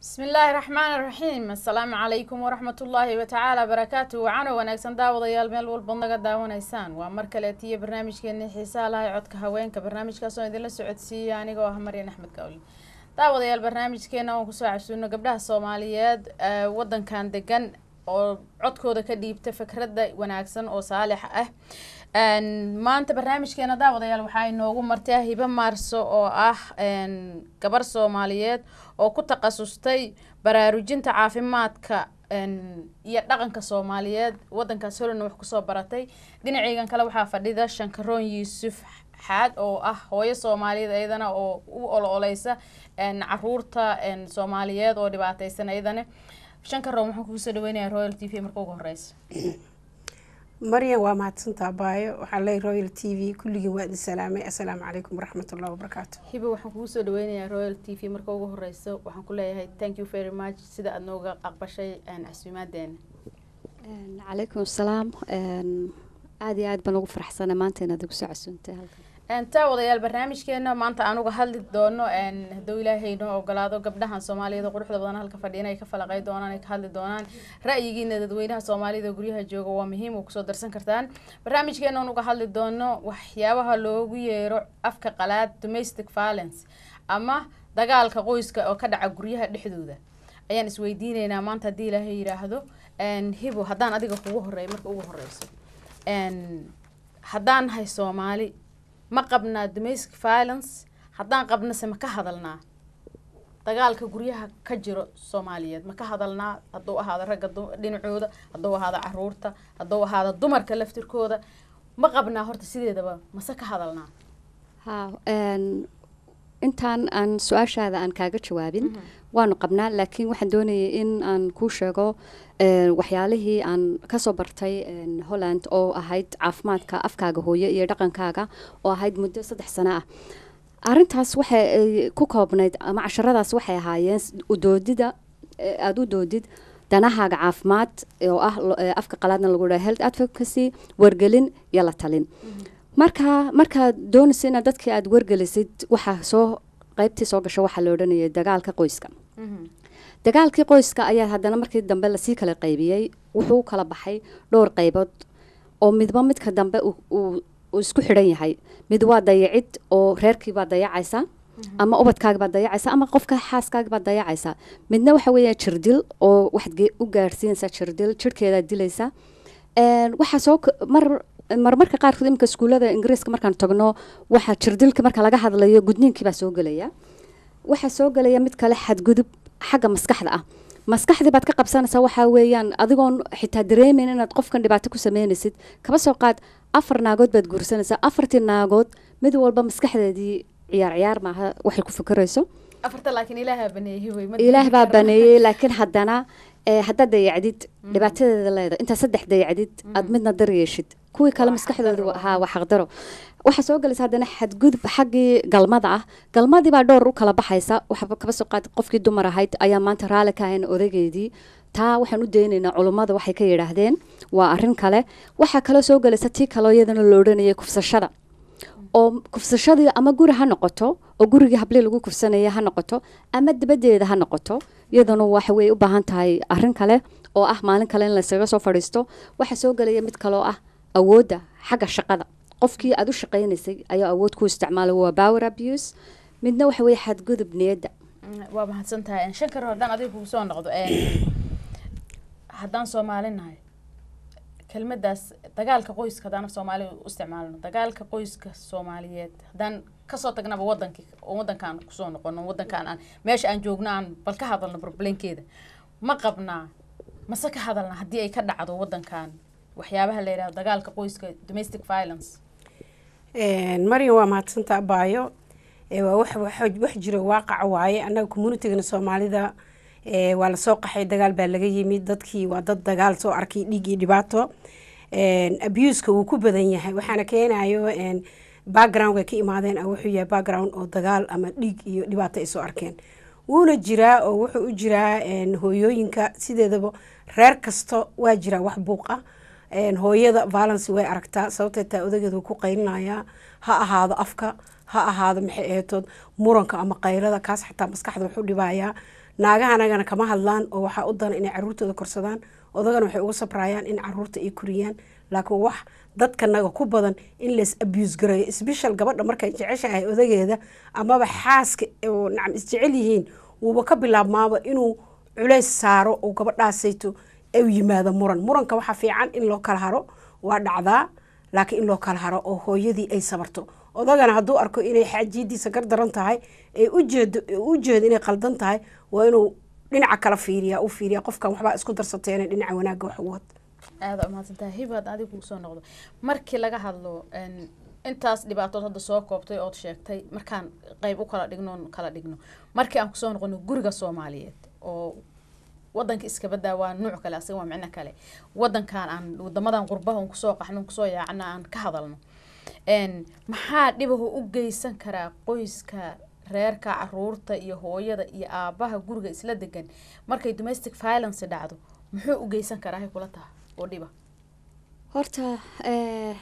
bismi illaahi raxmaan raxiim assalaamu calaykum waraxmatullaahi watacaala barakaatu wacano wanaagsan daawadayaal meel walba naga daawanaysaan waa mar kaleetiyo barnaamijkeeni xiisaha lahay codka haweenka barnaamijkaasoo idinla socodsiiya anigoo ah maryan axmed kawli daawadayaal barnaamijkeena oon kusoo casuuno gabdhaha soomaaliyeed wadankan degan oo codkooda ka dhiibta fikradda wanaagsan oo saalixa ah maanta barnaamijkeena daawadayaal waxaa inoogu martaa hibo maarso oo ah gabar soomaaliyeed oo ku takhasustay baraarujinta caafimaadka iyo dhaqanka soomaaliyeed wadankaas holina wax kusoo baratay dhinaceygan kale waxaa fadhida shankaroon yuusuf xaad oo ah hooyo soomaaliyeed iyadana oo u olo-oleysa caruurta soomaaliyeed oo dhibaateysan iyadana shankaroon waxaan kugu soo dhaweynayaa royal t v marka ugu horeysa maryan waa mahadsantaa baayo waxaan leeyahy royal t v kulligii waa idin salaamay assalaamu calaykum waraxmatullahi wabarakaatu hiba waxaan kugu soo dhaweynayaa royal t v marka ugu horeysa waxaan ku leeyahay thank you very much sida aada nooga aqbashay casuumaadeena calaykum assalaam aada iyo aad baan ugu faraxsana maanta inaad igu soo casuuntay halkan taa wadayaal barnaamijkeena maanta aan uga hadli doono hadduu ilaahay noo ogolaado gabdhahan soomaaliyeed oo quruxda badan halka fadhiyan ay ka falaqey doonaan ay ka hadli doonaan ra'yigiina dadweynaha soomaalida oo guryaha jooga waa muhiim oo kusoo darsan kartaan barnaamijkeena aan uga hadli doono waxyaabaha loogu yeero afka qalaad domestic violence ama dagaalka qoyska oo ka dhaca guryaha dhexdooda ayaan isweydiineynaa maanta haddii ilaahay yiraahdo hibo haddaan adiga kugu horeey marka ugu horeyso haddaan nahay soomaali ma qabnaa domestic violence haddaan qabnase ma ka hadalnaa dagaalka guryaha ka jiro soomaaliyeed ma ka hadalnaa hadduu ahaado ragga dhinacooda hadduu ahaado caruurta hadduu ahaado dumarka laftirkooda ma qabnaa horta sideedaba mase ka hadalnaa ha intaan aan su-aashaada aan kaaga jawaabin waanu qabnaa laakiin waxaan doonayay in aan kuu sheego waxyaalihii aan kasoo bartay holland oo ahayd caafimaadka afkaaga hooye iyo dhaqankaaga oo ahayd muddo saddex sano ah arintaas waxay ku koobnayd ama casharadaas waxay ahaayeen udoodida aada u doodid danahaaga caafimaad oo ah afka qalaadna lagu dhaha health advocacy wargelin iyo la talin marka markaad doonaysa inaad dadkii aada wargelisid waxaa soo qeybtii soo gasho waxaa la odhanayay dagaalka qoyska dagaalkii qoyska ayaa haddana markii dambe lasii kala qaybiyey wuxuu kala baxay dhowr qaybood oo midba midka dambe uu isku xidhan yahay mid waa dayacid oo reerkiibaa dayacaysa ama ubadkaagbaa dayacaysa ama qofka xaaskaagbaa dayacaysa midna waxa weeya jirdil oo waxaad u gaarsiinaysaa jirdil jirhkeedaa dilaysa waxaa soo mar marmarka qaarkood iminka iskuullada ingiriiska markaan tagno waxaa jirdilka marka laga hadlayo gudniinkiibaa soo gelaya waxaa soo gelaya mid kale xadgudub xagga maskaxda ah maskaxdii baad ka qabsanaysaa waxaa weeyaan adigoon xitaa dareemeyn inaad qofkan dhibaato ku sameynaysid kaba soo qaad afar naagood baad guursanaysaa afartii naagood mid walba maskaxdeedii ciyaar ciyaar maaha waxay ku fikirayso ilaah baa baneeyey laakiin haddana haddaad dayacdid dhibaatadeeda leeda intaa saddex dayacdid aad midna dar yeeshid kuwii kale maskaxdooda haa waa xaqdaro waxaa soo galaysa haddana xadgudub xaggii galmada ah galmadii baa dhowr u kala baxaysa waxaa kaba soo qaad qofkii dumar ahayd ayaa maanta raalli ka ahayn odaygeedii taa waxaan u daynaynaa culummada waxay ka yidhaahdeen waa arrin kale waxaa kaloo soo galaysa tii kaloo iyadana la odhanayay kufsashada oo kufsashadii ama guri ha noqoto oo gurigii hablii lagu kufsanaya ha noqoto ama dabadeeda ha noqoto iyaduna waxawey u baahan tahay arrin kale oo ah maalin kale in laysaga soo fadhiisto waxaa soo gelaya mid kaloo ah awoodda xagga shaqada qofkii aada u shaqaynaysay ayaa awood ku isticmaalay waa power abuse midna waxa weye xadgudub niyadda waa mahadsan tahay shankar haddaan adiga kugu soo noqdo haddaan soomaali nahay kelmadaas dagaalka qoyska haddaan soomaali u isticmaalno dagaalka qoyska soomaaliyeed haddaan kasoo tagnaba wadankii wadankaan kusoo noqono wadankaan aan meesha aan joogno aan bal ka hadalno problemkeeda ma qabnaa mase ka hadalna haddii ay ka dhacdo wadankan waxyaabaha la yidhahdo dagaalka qoyska domestic violence maryan waa mahadsantaa baayo waa wax jiro waaqac waaye annaga communitigana soomaalida waa lasoo qaxay dagaal baa laga yimid dadkii waa dad dagaal soo arkay dhiig iyo dhibaato abuska wuu ku badan yahay waxaana keenayo background ay ka imaadeen wuxuu yahay background oo dagaal ama dhiig iyo dhibaato ay soo arkeen wuuna jiraa oo wuxuu u jiraa hooyooyinka sideedaba reer kasta waa jiraa wax buuq ah hooyada valence way aragtaa sababtee taa odageed wuu ku qaylinayaa ha ahaado afka ha ahaado maxay ahaytood muranka ama qaylada kaas xataa maskaxda wuxuu dhibayaa naagaha anagana kama hadlaan oo waxaa u dana inay caruurtooda korsadaan odagana waxay uga sabrayaan in caruurta ay koriyaan laakiin wax dadkanaga ku badan in lays abuse gareeyo sbeshal gabadha markay jeceshahay odageeda amaba xaaska oo nacam isjecel yihiin wuuba ka bilaabmaaba inuu culays saaro oo gabadhaasayto u yimaado muran muranka waxaa fiican in loo kala haro waa dhacdaa laakiin in loo kala haro oo hooyadii ay sabarto odagana hadduu arko inay xaajidiisa gar daran tahay ee ujeedo u jeedo inay qaldan tahay waa inuu dhinaca kala fiiriya u fiiriya qofkan waxbaa isku darsateena dhinaca wanaagga wax ugu wad aada umahadsantahay hibaad adiga kugu soo noqdo markii laga hadlo een, intaas dhibaatood hadda soo koobtay ood sheegtay markaan qeyb u kala dhigno kala dhigno markii aan kusoo noqono guriga soomaaliyeed oo wadanka iska badaa waa nuuc kale asaga waa micno kale wadankan aan wadamadan qurbaha un kusoo qaxno un kusoo yaacna aan ka hadalno een, maxaa dhibahu u geysan karaa qoyska reerka caruurta iyo hooyada iyo aabaha guriga isla degan markay domestic violence dhacdo muxuu u geysan karaa hay kula taha oo dhiba horta eh,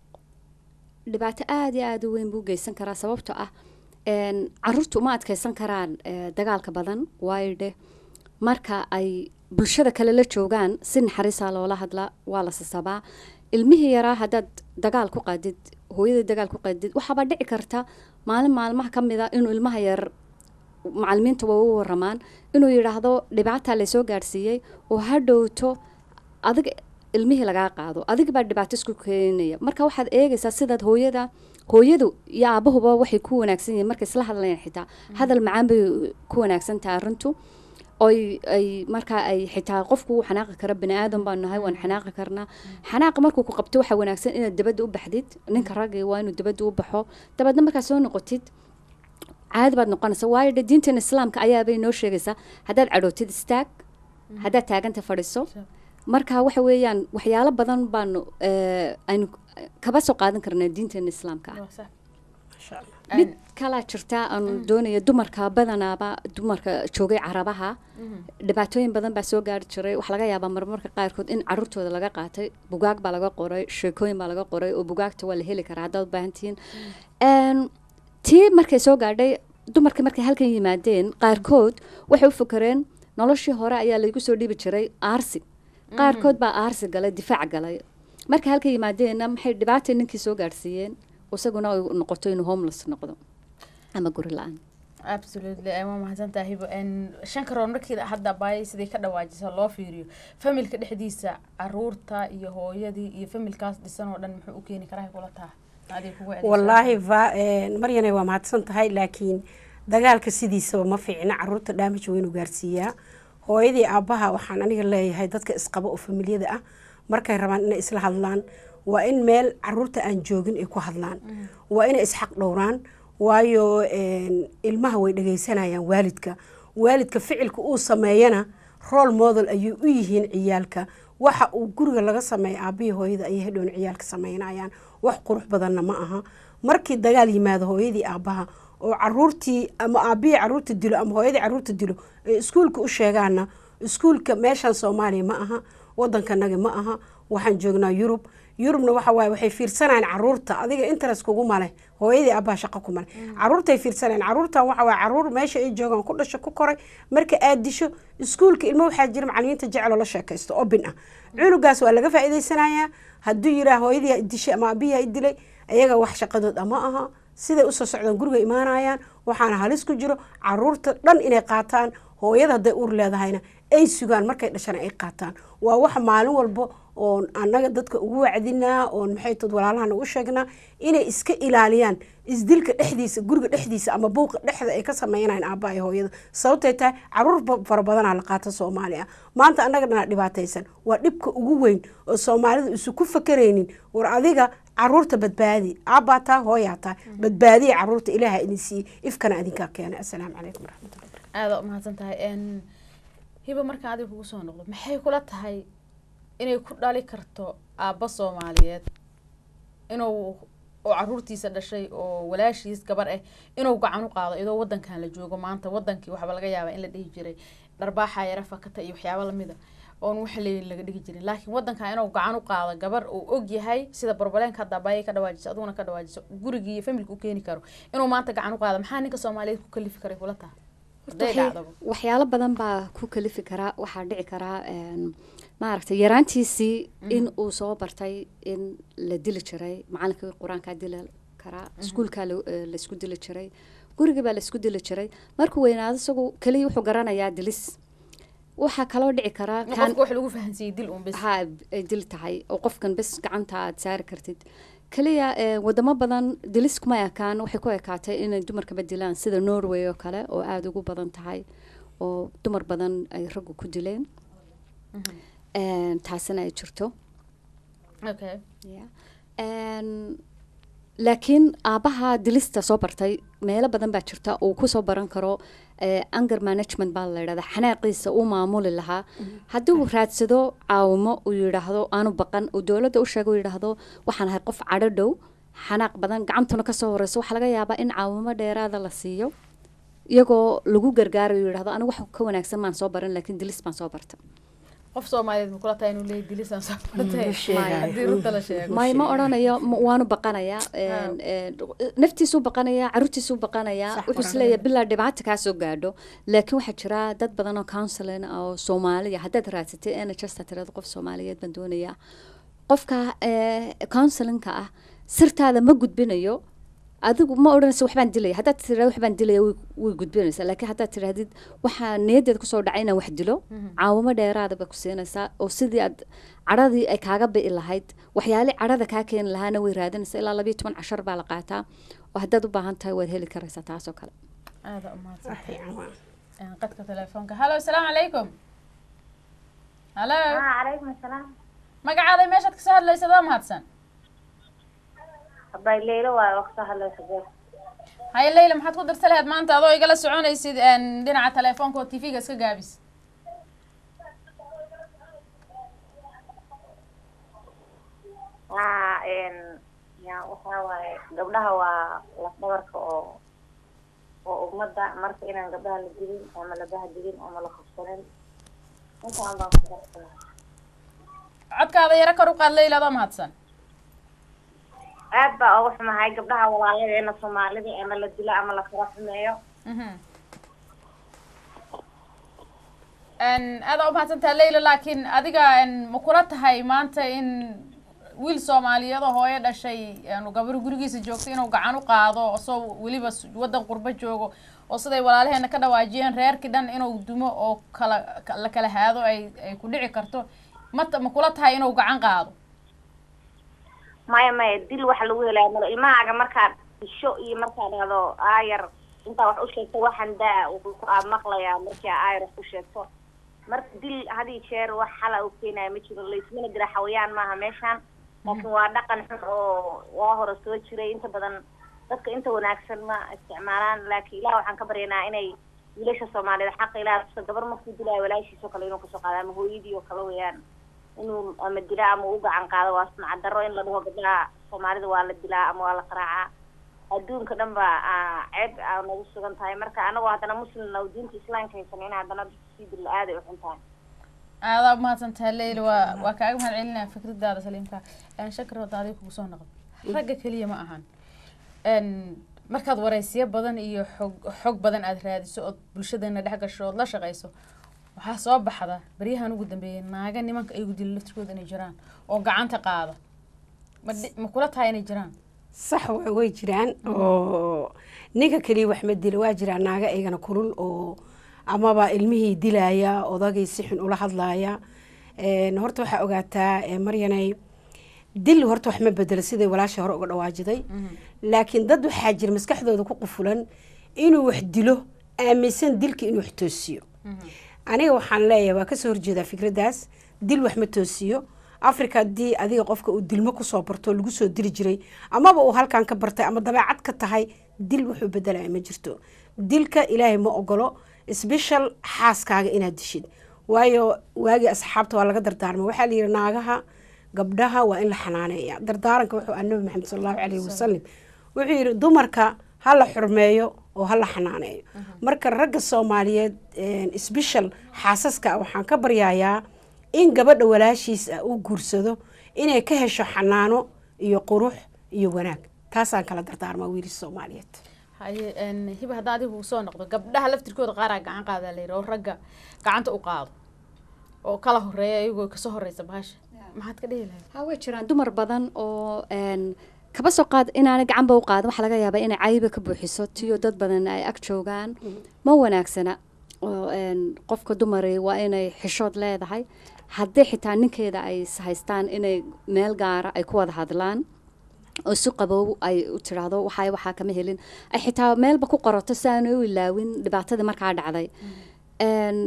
dhibaato aada iyo aada u weyn buu geysan karaa sababtoo ah een, caruurtu uma adkeysan karaan eh, dagaalka badan waayo dheh marka ay bulshada kale la joogaan si naxariisaa loola hadlaa waa la sasabaa ilmihii yaraa haddaad dagaal ku qaadid hooyadii dagaal ku qaadid waxaaba dhici karta maalin maalmaha ka mid a inuu ilmaha yar macalimiinta waa u waramaan inuu yidhaahdo dhibaataa laysoo gaadhsiiyey oo ha dhowto adiga ilmihii lagaa qaado adiga baa dhibaato isku keenaya marka waxaad eegaysaa sidaad hooyada hooyadu iyo aabahuba waxay ku wanaagsan yihiin markay isla hadlayaan xitaa hadal macaan bay ku wanaagsan tahay arrintu oy ay markaa ay xitaa qofku wuu xanaaqi kara bani aadan baan nahay waan xanaaqi karnaa xanaaqa markuu ku qabto waxaa wanaagsan inaad dabadda u baxdid ninka ragga waa inuu dabadda u baxo dabeedna markaad soo noqotid caadi baad noqonaysa waayo dhe diinteena islaamka ayaabay noo sheegaysaa haddaad cadhootid istaag haddaad taaganta fadhiso marka waxa weeyaan waxyaalo badan baanu eh, aynu kaba soo qaadan karnaa diinteena islaamka ah maasha allah mid kalaa jirta aan doonaya dumarka badanaaba dumarka joogay carabaha dhibaatooyin badan baa soo gaari jiray waxaa laga yaabaa marmarka qaarkood in caruurtooda laga qaatay bugaag baa laga qoray sheekooyin baa laga qoray oo bugaagta waa la heli karaa haddaad u baahan tihiin Een, tii markay soo gaadhay dumarkii markay halkan yimaadeen qaarkood waxay u fakareen noloshii hore ayaa laygu soo dhiibi jiray aarsi qaarkood baa aarsi galay difaac galay markay halkan yimaadeenna maxay dhibaata ninkii soo gaadhsiiyeen isaguna ay noqoto inuu homeless noqdo ama guri la-aan absolutely ay waa mahadsantahay hibo n shan karoon markii hadda baayay sidii ka dhawaajisa loo fiiriyo familka dhexdiisa caruurta iyo hooyadii iyo familkaas dhisan oo dhan muxuu u keeni karaa hay kula taha adiga kugu adeegsan. wallaahi va- een, maryane waa mahadsan tahay laakiin dagaalka sidiisaba ma fiicna caruurta dhaamaj weynu gaarsiiyaa hooyadii aabbaha waxaan aniga leeyahay dadka isqaba oo familiyada ah markay rabaan inay isla hadlaan waa in meel caruurta aan joogin ay ku hadlaan waa inay isxaq dhowraan waayo een, ilmaha way dhegaysanayaan waalidka waalidka ficilka uu sameeyana role model ayay u yihiin ciyaalka waxa uu guriga laga sameeya aabihii hooyada ayay hadhown ciyaalka sameynayaan wax qurux badanna ma aha markii dagaal yimaado hooyadii aabbaha oo caruurtii ama aabihii caruurta dilo ama hooyadii caruurta dilo ay iskuulka u sheegaana iskuulka meeshan soomaaliya ma aha wadankanaga ma aha waxaan joognaa yurub yurubna waxa waaye waxay fiirsanayaan caruurta adiga interest kugu male hooyadii aabbaha shaqo ku male caruurtay fiirsanayaan caruurtan waxa waaye caruur meesha ay joogaan ku dhasho ku koray marka aad disho iskuulka ilmo waxaa jira macalimiinta jeceloo la sheekaysto oo bin ah cunugaas waa laga faa'iidaysanayaa hadduu yiraa hooyadii ha dishay ama aabihii ha dilay ayaga wax shaqadood ama aha siday usoo socdaan guriga imaanayaan waxaana halis ku jiro caruurta dhan inay qaataan hooyada hadday uur leedahayna ay sugaan markay dhashana ay qaataan waa wax maalin walba oon annaga dadka ugu wacdinaa oon maxay tad walaalahana u sheegnaa inay iska ilaaliyaan isdilka dhexdiisa guriga dhexdiisa ama buuqa dhexda ay ka sameynayaan aabbaha iyo hooyada sababtay tahay caruur ba- fara badanaa la qaata soomaali ah maanta annaga dhanaa dhibaataysan waa dhibka ugu weyn oo soomaalidu isu ku fakaraynin war adiga caruurta badbaadi aabbaa taa hooyaa taa badbaadiya caruurta ilaaha idin siiyey ifkana idinkaa keenay assalaamu calaykum waraxmatullahi aada umahadsan tahay n hiba markaan adiga kugu soo noqdo maxay kula tahay inay ku dhali karto aabba soomaaliyeed inuu oo caruurtiisa dhashay oo walaashiis gabar ah inuu gacan u qaado iyadoo wadankan la joogo maanta wadankii waxba laga yaabaa in la dhihi jiray dharbaaxa yara fakata iyo waxyaabo lamida oon wax leyn laga dhigi jirin laakiin wadankan inuu gacan u qaado gabar uu og yahay sida barbaleenka hadda abaayay ka dhawaajisa aduguna ka dhawaajiso gurigii iyo familka u keeni karo inuu maanta gacan u qaado maxaa ninka soomaaliyeed ku kalifi karay kula taha hadday waxay- dhacdaba waxyaalo badan baa ku kalifi karaa waxaa dhici karaa een, maaragtay yaraantiisii in uu soo bartay in la dili jiray macalinkii qur-aankaa dili karaa iskuulkaa la- eh, la isku dili jiray gurigii baa la isku dili jiray markuu weynaado isagu keliya wuxuu garanayaa dilis waxaa kaloo dhici karaa in kan- qofka wax lagu fahansiiyey dil un bis ha ay dil tahay oo qofkan bes gacanta aad saari kartid keliya eh, wadamo badan dilis kuma ekaan waxay ku ekaatay inay dumarkaba dilaan sida norway oo kale oo aada ugu badan tahay oo dumar badan ay raggu ku dileen Een, taasina ay jirto okay Yeah. Een, laakiin aabaha dilista soo bartay meelo badan baa jirta uu kusoo baran karo eh, anger management baa la yidhahda xanaaqiisa uu maamuli lahaa haddii uu raadsado caawimo uu yidhaahdo aanu baqan uu dowladda u sheego uu yidhaahdo waxaan ahay qof cadho dhow xanaaq badan gacantuna kasoo horeyso waxaa laga yaabaa in caawimo dheeraada la siiyo iyagoo lagu gargaarayo uu yidhahdo anigu wax ka wanaagsan maan soo baran laakiin dilis baan soo barta qof soomaaliyeed ma kula tahay inuu leeyahy dilisaan soo bartay ma sheegayo. haddii runta la sheego may ma odhanayo ma- waanu baqanayaa een, een, naftiisuu baqanayaa caruurtiisuu baqanayaa Sax, wuxuu isleeyahay bilaa dhibaata kaa soo gaadho laakiin waxaa jira dad badan oo counseling ah oo soomaaliya haddaad raadsatay nhsta tirada qof soomaaliyeed baan doonayaa qofka eh, counselinka ah sirtaada ma gudbinayo adigu ma odhanaysa waxbaan dilaya haddaad tirahdo waxbaan dilaya way way gudbinaysaa laakiin haddaad tirahdid waxaa niyadeed kusoo dhacay inaan wax dilo caawimo dheeraada bay ku siinaysaa oo sidii aad cadhadii ay kaaga bi'i lahayd waxyaali cadhada kaa keeni lahaana way raadinaysaa ilaa labayo toban cashar baa la qaataa oo haddaad u baahan tahay waad heli karaysaa taasoo kale aada umahadsan wax fiican waa Een, qadka telefoonka hallo asalaamu calaykum hallo calaykum asalaam magacaaday meeshaad kasoo hadlaysa waa mahadsan habay leylo waayo waqti hadlaysa jeer haye leyla maxaad ku darsa lahayd maanta adoo igala soconaysid een, dhinaca telefoonka oo tv-ga iska gaabis waa n ya waxaa waaye gabdhaha waa lafdhabarka oo oo ummadda marka inaan gabdhaha la dilin ama la bahdigin ama la qabsanin intaan baan ku darsanaa codkaada yaro kor u qaad leyla adoo mahadsan aad baa uga xumahay gabdhaha walaaladeena soomaalida ama la dilo ama la kala xumeeyo Mhm. Een, aada u mahadsantaha leyla laakiin adiga een, ma kula tahay maanta in wiil soomaaliyeed oo hooyo dhashay een, gabar gurigiisa joogto inuu gacan u qaado isoo weliba s- waddan qurbo joogo oo siday walaalaheena ka dhawaajiyeen reerkii dhan inuu dumo oo kala ka- la kala haado ay ay ku dhici karto mata ma kula tahay inuu gacan qaado maya maya dil waxa lagu helaya malo ilmahaaga markaad disho iyo markaad dhahdo aayar intaa wax u sheegto waxaan daa wuxuu ku aad maqlayaa markii aayar wax u sheegto marka dil had iyo jeer wax xala u keenaya ma jiro laysmana dira xawayaan maaha meeshaan laakiin waa dhaqan xun oo waa hore soo jiray inta badan dadka inta wanaagsan ma isticmaalaan laakiin ilaah waxaan ka baryanaa inay wiilasha soomaaliyeed xaqa ilaah tusa gabar markuu dilaayo walaashiisoo kale inuu kasoo qaado ama hooyadii oo kale weeyaan inuu ama dila ama u gacan qaado waa sumcad darro in la dhaho gabdhaha soomaalida waa la dilaa ama waa la qaraacaa adduunka dhan ba aa ceeb aa nagu sugan tahay marka anagoo haddana muslimna oo diinta islaamka haysan in haddana dadka sii dilla aad ay u xun tahay aada u mahadsantaha leyla waa waa kaaga mahad celinaya fikradaada saliimka een, shakir wada adiga kugu soo noqdo ragga keliya ma ahan een, markaad waraysiyo badan iyo xog xog badan aad raadiso ood bulshadeena dhex gasho ood la shaqayso waxaa soo baxda baryahan ugu dambeeyay naaga nimanka ayagu dila laftirkooda inay jiraan oo gacanta qaada ma dhi- ma kula tahay inay jiraan sax wa- way jiraan oo ninka keliya wax ma dilo waa jiraan naaga iyagana kulul oo amaba ilmihii dilaya odagay si xun ula hadlaya Een, horta waxaa ogaataa ee, maryanay dil horta wax ma bedelo siday walaasha hore uga dhawaajiday laakiin dad waxaa jira maskaxdooda ku qufulan inuu wax dilo aaminsan dilka inuu wax toosiyo aniga waxaan leeyahay waa kasoo horjeedaa fikraddaas dil wax ma toosiyo africa haddii adiga qofka uu dilmo kusoo barto oo lagu soo dili jiray amaba uu halkan ka bartay ama dabeecad ka tahay dil wuxuu bedelaya ma jirto dilka ilaahay ma ogolo sbeshal xaaskaaga inaad dishid waayo waagii asxaabta waa laga dardaarmay waxaa layidhi naagaha gabdhaha waa in la xanaaneeya dardaaranka wuxuu ah nabi maxamed sal allahu calayhi wasalam wuxuu yidhi dumarka ha la xurmeeyo oo ha la xanaaneeyo marka ragga soomaaliyeed sbeshal xaasaska waxaan ka baryayaa in gabadha walaashiis ah uu guursado inay ka hesho xanaano iyo qurux iyo wanaag taasaan kala dardaarmaa wiilis soomaaliyeed haye een, hiba hadda adigu soo noqdo gabdhaha laftirkooda qaaraa gacan qaadaa la yidhi oo ragga gacanta u qaado oo kala horeeya iyagoo kasoo horeysa bahasha maxaad ka dhihi lahayd ha way jiraan dumar badan oo een, kaba soo qaad inaanay gacanba u qaadin waxaa laga yaabaa inay cayiba ka buuxiso tiyo dad badan ay ag joogaan ma wanaagsana oo een, qofka dumari waa inay xishood leedahay haddii xitaa ninkeeda ay is haystaan inay meel gaara ay ku wada hadlaan oo si qabow ay u tiraahdo waxaa waxaa kama helin ay xitaa meelba ku qorato si aanay u ilaawin dhibaatadii markaa dhacday Een,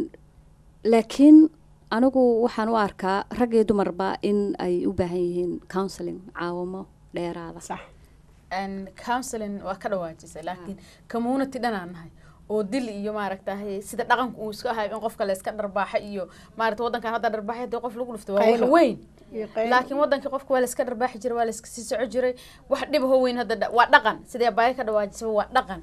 laakiin anigu waxaan u arkaa rag iyo dumarba in ay u baahan yihiin counseling caawimo dheeraada sax Een, counseling waa ka dhawaajisay laakiin community dhanaan nahay oo dil iyo maaragtahay sida dhaqanku uu iska ahay in qofka la iska dharbaaxa iyo maaragta waddankan hadda dharbaaxa hadii qof lagu dhufto waa wax Qaylo. weyn iyo qayl laakiin wadankii qofka waa la iska dharbaaxi jiray waa la iska sii soco jiray wax dhib ho weyn hadda dha- waa dhaqan sidee baayo ka dhawaajisay waa dhaqan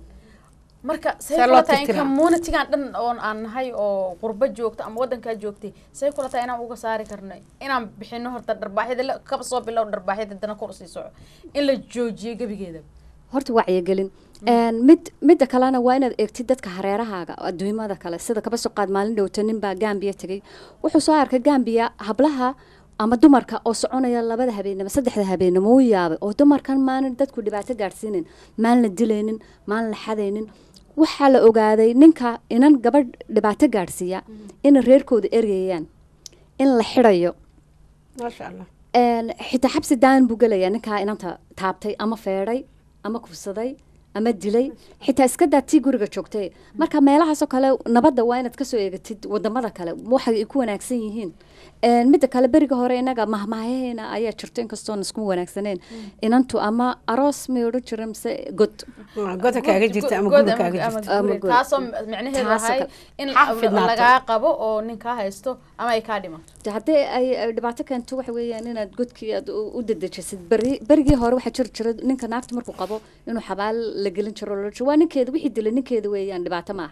marka say See loo kula tahay in tirtiraa? communitygan dhan oon aan nahay oo qurbo joogto ama wadankaa joogtay say kula tahay inaan uga saari karno inaan bixino horta dharbaaxyada la- kaba soo bilow dharbaaxyada dana kor usii soco in la joojiyo gebigeeda horta wacyigelin Een, mid midda kalena waa inaad eegtid dadka hareerahaaga adduumada kale sida kaba soo qaad maalin dhowta ninbaa gambiya tegay wuxuu soo arkay gambiya hablaha ama dumarka oo soconaya labada habeenimo saddexda habeenimo u yaabay oo dumarkan maalin dadku dhibaato gaadhsiinin maalin la dilaynin maalin la xadaynin waxaa la ogaaday ninka inan gabadh dhibaato gaadhsiiya in reerkooda ergayaan in la xidhayo maasha allah Een, xitaa xabsi daan buu gelayaa ninkaa inanta taabtay ama feedhay ama kufsaday ama dilay xitaa iska daa tii guriga joogtay marka meelahaasoo kale nabadda waa inaad kasoo eegatid wadamada kale waxay ay ku wanaagsan yihiin Een, midda kale beriga hore inaga mahmaayaheena ayaa jirto inkastoon isku wanaagsaneen inantu ama aroos may odhan jira mise god Ah, goda kaaga jirta ama God guri kaaga ama jirta Ama guri. guri. taasoo micnaheedu Taasoo ahay kale. in Xafidnaato. lagaa qabo oo ninkaa haysto ama ay kaa dhimato De haddii ay ay dhibaato keento waxa weeyaan inaad godkii aad u u dedejisid beri berigii hore waxaa jiri jira ninka naagta markuu qabo inuu xabaal la gelin jiro loo waa ninkeeda wixii dilay ninkeeda weeyaan dhibaato maaha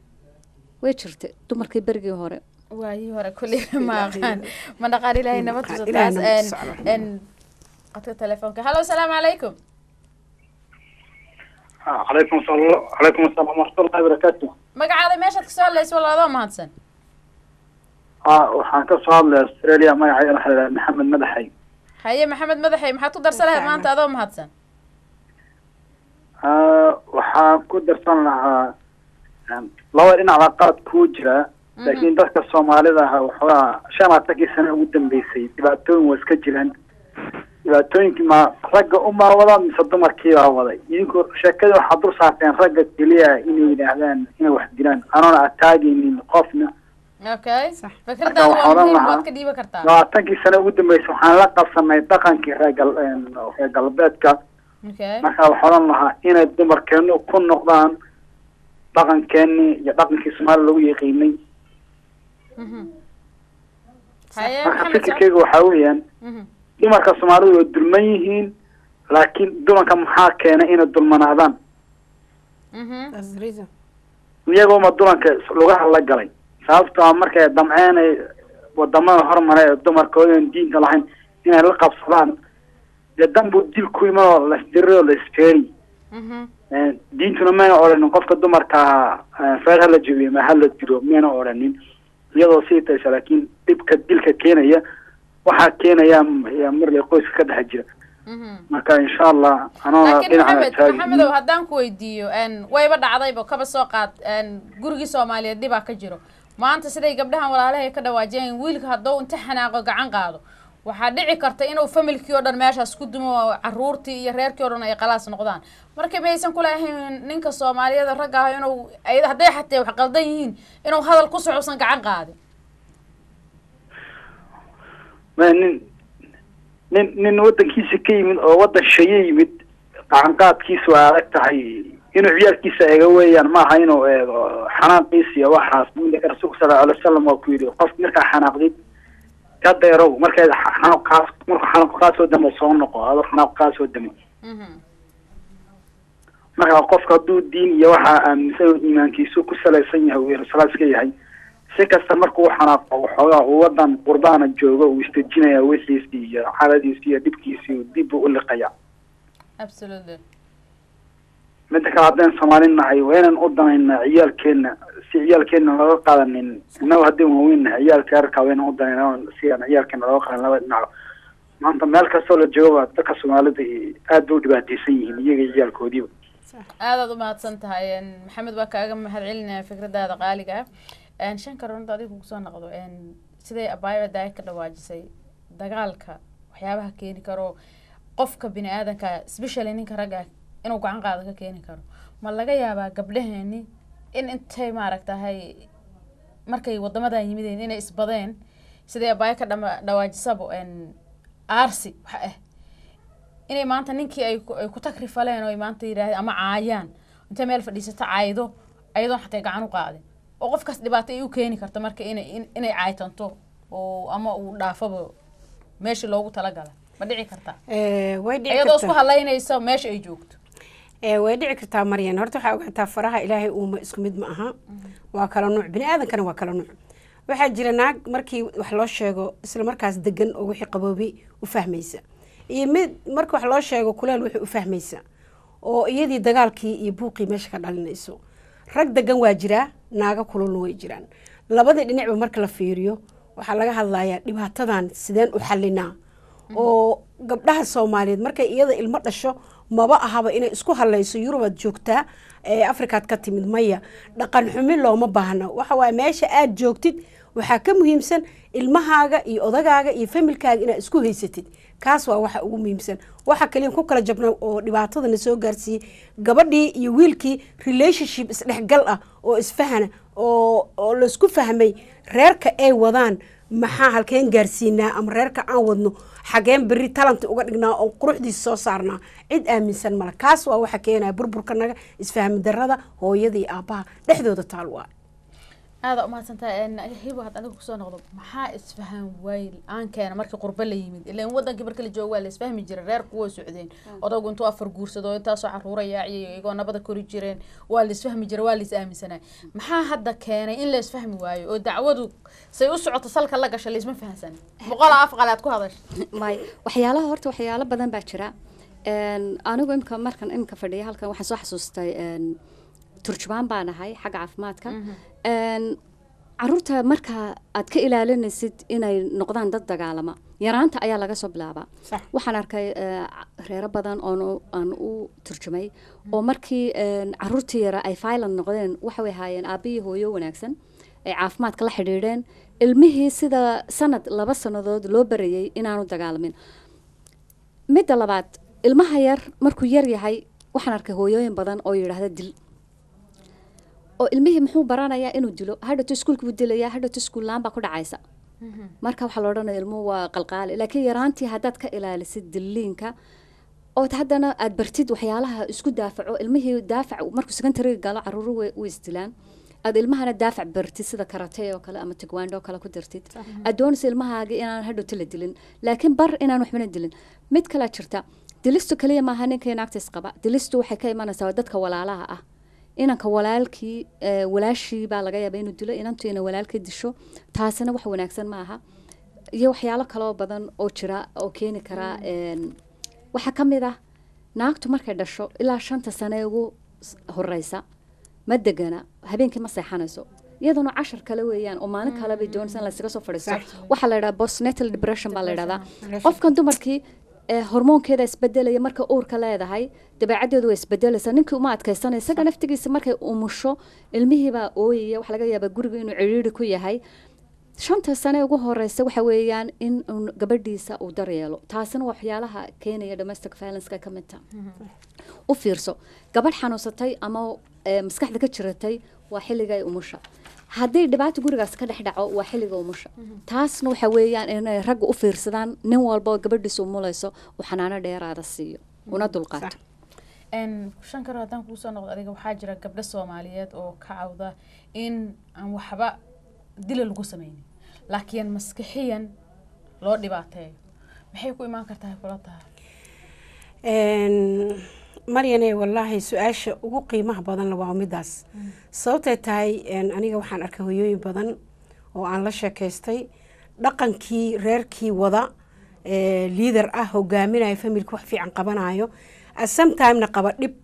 way jirta dumarkii berigii hore waayii hore kulli ma aqaan ma dhaqaan ilaahay nabad tuso Ilaahay taas nabad een- tuso, alxamdulillah. een qadka telefoonka hallo asalaamu calaykum calaykum asalaam calaykum asalaam waraxmatullahi wabarakaatu magacaada meeshaad kasoo hadlaysa walaadoo mahadsan ha waxaan ka soo hadlay australia magacayga waxaa la maxamed madaxay haye maxamed madaxey maxaad ku darsan lahayd maanta adoo mahadsan Ha, waxaan ku darsan lahaa um, laba dhinac qaad kuu jira laakiin dadka soomaalida ah waxoogaa shan labaatankii sano ugu dambeysay dhibaatooyin waa iska jiraan dhibaatooyinkii ma ragga umaa wada mise dumarkii baa waday idinku sheekadii waxaad dul saarteen ragga keliya inay yidhaahdaan inay wax dilaan anoona ataagaynin qofna okay Sax. fikradaada Marka waa waxaan muhiim lahaa- waad ka dhiiban kartaa labaatankii sano ugu dambeysay waxaan la qabsanay dhaqankii reer gal reer galbeedka okay marka waxaa odhan lahaa inay dumarkeenu ku noqdaan dhaqankeenii iyo dhaqankii soomaaliya lagu yaqiinay Mhm. haye marka maxamed socod fikirkeyga waxaa weeyaan Mhm. dumarka soomaalidu way dulman yihiin laakiin dumarka maxaa keenay inay dulmanaadaan Mhm. That's the reason. iyagooma dulanka lugaha la galay sababtoo ah markay damceenay wadamada horumare ee dumarkoodan diinta lahayn inay la qabsadaan dee danbuu dil ku iman oo lasdiri oo lasfeeri Mhm. diintuna mayna odhanin qofka dumarka feer hala jebiyo ma hala diro mayna odhanin iyadoo sii taysa laakiin dhibka dilka keenaya waxaa keenaya yaa marle qoyska ka dhex jira Mhm. marka insha allah anoo laakiin dhinaca maxamed taagi maxamedow haddaan ku weydiiyo n wayba dhacdayba kaba soo qaad n gurigii soomaaliyeed dhibaa ka jiro maanta siday gabdhahan walaalahay ka dhawaajiyeen wiilka hadduu inta xanaaqo gacan qaado waxaa dhici karta inuu familkii oo dhan meeshaas ku dumo oo caruurtii iyo reerkii oo dhan ay qalaas noqdaan marka maysan kulahayn ninka soomaaliyada ragga ah inuu ay- hadday xatee wax qaldan yihiin inuu hadal ku socusan gacan qaadin ma nin nin nin wadankiisa ka yimid oo wadan shaye yimid gacanqaadkiisa waa adag tahay inuu ciyaalkiisa eega weeyaan maaha inuu eego xanaaqiisa iyo waxaas ninka rasuulka sala alay wasalam waa ku yidhi qof markaa xanaaqdid ka deerow markay xanaaq kaas markuu xanaaq kaa soo damo soo noqo adoo xanaaq kaa soo damay Mhm. marka qofka hadduu diin iyo waxaa aaminsan oo iimaankiisu ku salaysan yahay uu yerusalaaska ka yahay si kasta markuu u xanaaqo waxoogaa uu wadan qurbaana joogo uu isdejinaya wixiisi iyo xaaladiisi iyo dhibkiisi dib buu u liqaya absolutely midda kale haddaan soomaali nahay waa inaan u danaynaa ciyaalkeena si ciyaalkeena looga qaadanin innagu haddii waaweyn nahay ciyaalka yarkaa waa inaan u danaynaa si aan ciyaalkeena looga qaadan laba dhinac maanta meel kastoo la jooga dadka soomaalida aad bay u dhibaateysan yihiin iyaga iyo ciyaalkoodiiba aadaad u mahadsan tahay maxamed waa kaaga mahad celinaya fikradaada qaaliga ah shanka runta adiga kusoo noqdo siday abaayo daaya ka dhawaajisay dagaalka waxyaabaha keeni karo qofka bini aadanka specially ninka ragga inuu gacan qaada ka keeni karo ma laga yaabaa gabdhaheeni in intay maaragtahay markay wadamadan yimideen inay isbadeen siday abaayo ka dhama dhawaajisaba aarsi waxa ah inay maanta ninkii ay ay ku takrifaleen oo ay maanta yidhaahde ama caayaan intay meel fadhiisato caaydo ayadoon xatay gacan u qaadin oo qofkaas dhibaato ay u keeni karto marka inay inay caaytanto oo ama uu dhaafaba meeshii loogu talagala ma dhici kartaa way dhici iyadoo isku kartaa halaynaysa meesha ay joogto ee way dhici kartaa maryan horta waxaa ogaataa faraha ilaahay uuma isku mid ma aha waa kala nuuc bini aadankana waa kala nuuc waxaa jira naag markii wax loo sheego isla markaas degan oo wixii qaboobi u fahmaysa iyo mid marka wax loo sheego kuleel wixii u fahmaysa oo iyadii dagaalkii iyo buuqii meesha ka dhalinayso rag degan waa jiraa naaga kululna way jiraan labadii dhinacba marka la fiiriyo waxaa laga hadlayaa dhibaatadan sideen u xalinaa oo gabdhaha soomaaliyeed markay iyada ilmo dhasho maba ahaba inay isku halayso yurubaad joogtaa ee afrikaad ka timid maya dhaqan xumi looma baahna waxa waaye meesha aad joogtid waxaa ka muhiimsan ilmahaaga iyo odagaaga iyo familkaaga inaad isku haysatid kaas waa waxa ugu muhiimsan waxa kaliya ku kala jabna oo dhibaatadana soo gaarsiiyey gabadhii iyo wiilkii relationship isdhexgal ah oo isfahana oo oo laisku fahmay reerka ay wadaan maxaa halkeen gaarsiinaa ama reerka aan wadno xageen beri talanti uga dhignaa oo quruxdiisa soo saarnaa cid aaminsan male kaas waa waxa keenaya burburkanaga isfahmi darada hooyada iyo aabbaha dhexdooda taal waa aada umahadsantahay hibo had aniga kusoo noqdo maxaa isfahan waay aan keena markii qurbo la yimid ilan wadankii marka la joogo waa la isfahmi jiray reer kuwa socdeen odaygu intuu afar guursado intaasoo caruura yaaciyo iyagoo nabada kori jireen waa la isfahmi jiray waa la is aaminsanay maxaa hadda keenay in la isfahmi waayo oo dacwadu say u socoto salka la gasha laisma fahansan boqol af qalaad ku hadasha may waxyaalaha horta waxyaalo badan baa jira Een, anigu imka markan imka fadhiya halkan waxaan soo xasuustay een, turjubaan baan ahay xagga caafimaadka Een, caruurta marka aad ka ilaalinaysid inay noqdaan dad dagaalama yaraanta ayaa laga soo bilaabaa Sax. waxaan arkay eh, reero badan oon u- aan u turjumay oo markii een, caruurtii yara ay violent noqdeen waxay ahaayeen aabbiyi hooyo wanaagsan ay caafimaadka la xidhiidheen ilmihii sida sanad laba sannadood loo barayay inaanu dagaalamin midda labaad ilmaha yar markuu yar yahay waxaan arkay hooyooyin badan oo yidhaahda dil oo ilmihii muxuu baranayaa inuu dilo hadhowto iskuulka buu dilayaa hadhowto iskuul laan baa ku dhacaysa marka waxaa la odhanaya ilmuhu waa qalqaali laakiin yaraantii haddaad ka ilaalisid diliinka ood haddana aad bartid waxyaalaha isku daafaco ilmihii daafac markuu secondary galo caruuru way u isdilaan aad ilmahana daafac bartid sida karate oo kale ama tigwando oo kale ku dartid aad doonaysa ilmahaaga inaan hadhowto la dilin laakiin bar inaan waxbana dilin mid kalaa jirta dilistu kaliya maaha ninkii naagtiis qaba dilistu waxay ka imanaysaa waa dadka walaalaha ah inanka walaalkii eh, walaashii baa laga yaaba inuu dilo inantu ina walaalkii disho taasina wax wanaagsan ma aha iyo waxyaalo kaloo badan oo jira oo keeni kara een, waxaa ka mid ah naagtu markay dhasho ilaa shanta sane ee ugu s- horeysa ma degana habeenkii ma seexanayso iyaduna cashar kale weeyaan oo maalin kale bay doonaysa in laysaga soo fadhiisto Sax. waxaa la yidhaha postnatal depression baa la yidhahdaa qofkan dumarkii ee hormoonkeeda isbedelaya marka uurka leedahay dabeecaddeedu way isbedelaysaa ninkii uma adkaysanaya isaga naftigiisa markay umusho ilmihiibaa ooyaya waxaa laga yaabaa guriga inuu ciriiri ku yahay shanta sane ugu horeysa waxa weeyaan in uun gabadhiisa uu daryeelo taasina waa waxyaalaha keenaya domestic violence ka mid taha u fiirso gabadh xanuunsatay ama eh, maskaxda ka jiratay waa xilliga ay umusha haddii dhibaato gurigaas ka dhex dhaco waa xilliga umusha taasna waxa weeyaan inay ragga u fiirsadaan nin walba oo gabadhiisa umulayso uu xanaano dheeraada siiyo una dulqaato n shan karo haddaan kuusoo noqdo adiga waxaa jira gabdho soomaaliyeed oo ka cawda in aan waxba dila lagu sameynin laakiin maskixiyan loo dhibaateeyo maxay ku imaan kartaa kula tahay Een, maryane wallaahi su-aasha ugu qiimaha badan waa midaas sababtay tahay een, aniga waxaan arkay hoyooyin badan oo aan la sheekaystay dhaqankii reerkii wada ee, liader ah hogaaminayo familka wax fiican qabanayo sometimena qaba dhib